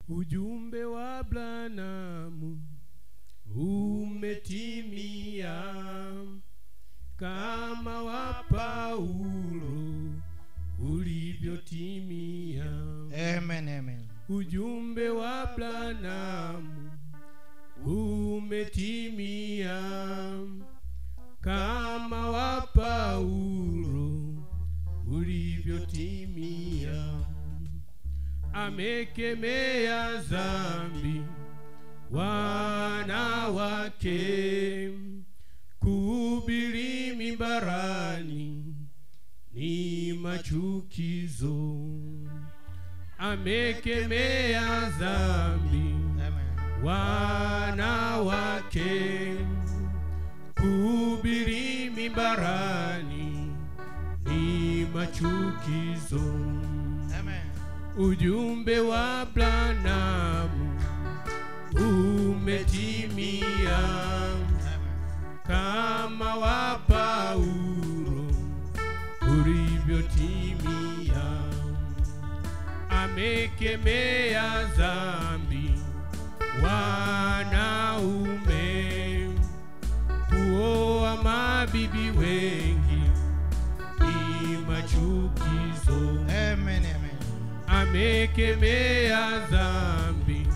ujumbe wa Branamu umetimia kama wa Paulo ulivyotimia. Amen, amen. Ujumbe wa Branamu umetimia kama wa Paulo ulivyotimia. Amekemea dhambi wanawake, kuhubiri mimbarani ni machukizo. Amekemea dhambi Amen. wanawake kuhubiri mimbarani ni machukizo. Amen. Ujumbe wa Branamu umetimia kama wa Paulo ulivyotimia. Amekemea dhambi wanaume kuoa mabibi wengi ni machukizo. Amen, amen. Amekemea dhambi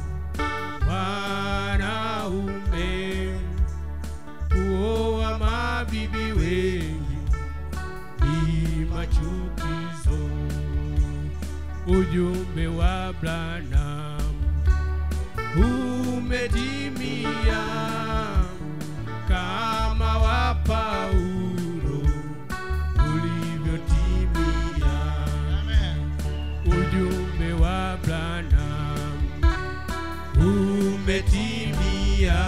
wanaume kuoa mabibi wengi ni machukizo. Ujumbe wa Branham umetimia kama wa Paulo ulivyotimia. Amen. Ujumbe wa Branham umetimia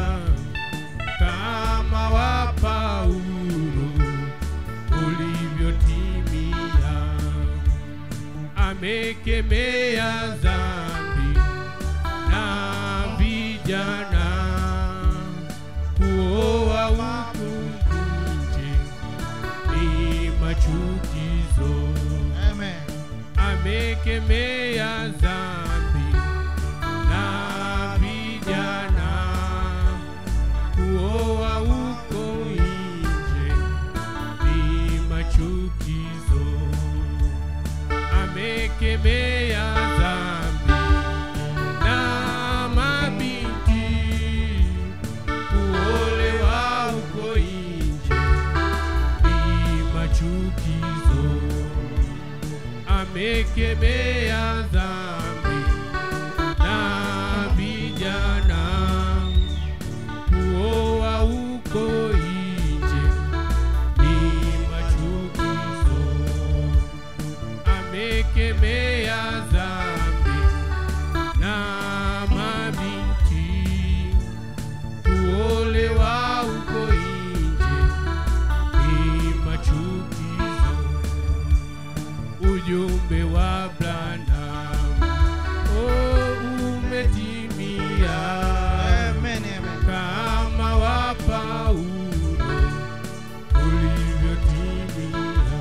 kama wa Paulo ulivyotimia. Amekemea dhambi na vijana kuoa huku nje ni machukizo Amen. amekemea dhambi na vijana kuoa huko nje ni machukizo. Amekemea dhambi na mabinti kuolewa huko nje ni machukizo amekemea dhambi na vijana kuoa huko nje ni machukizo. Amekemea dhambi na mabinti kuolewa huko nje ni machukizo ujumbe wa Branham oh, umetimia Amen, amen. kama wa Paulo ulivyotimia.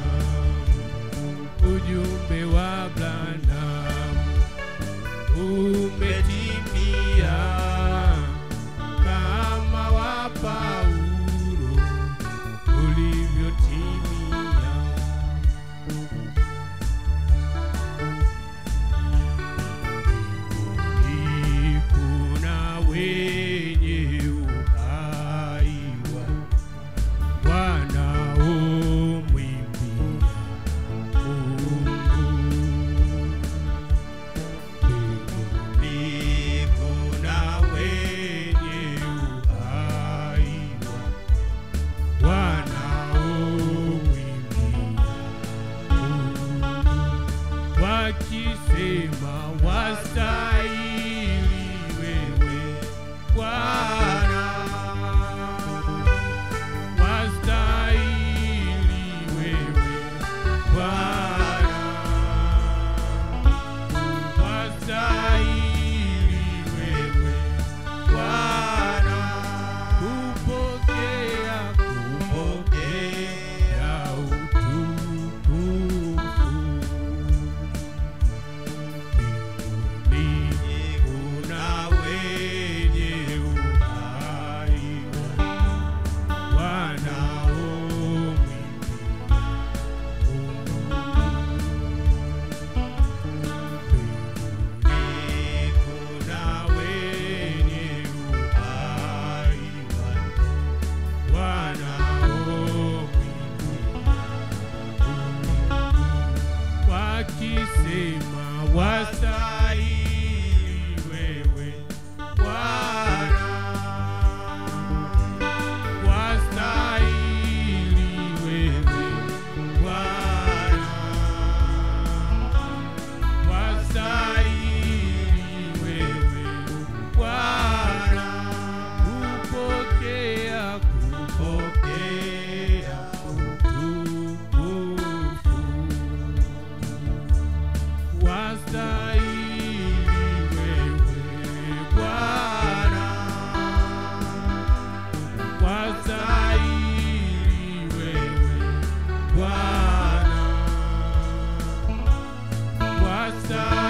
Ujumbe wa Branham umetimia kama wa Paulo ulivyotimia. kuna wenye uhai wa- wanaomwimbia Mungu. Mbinguni unastahili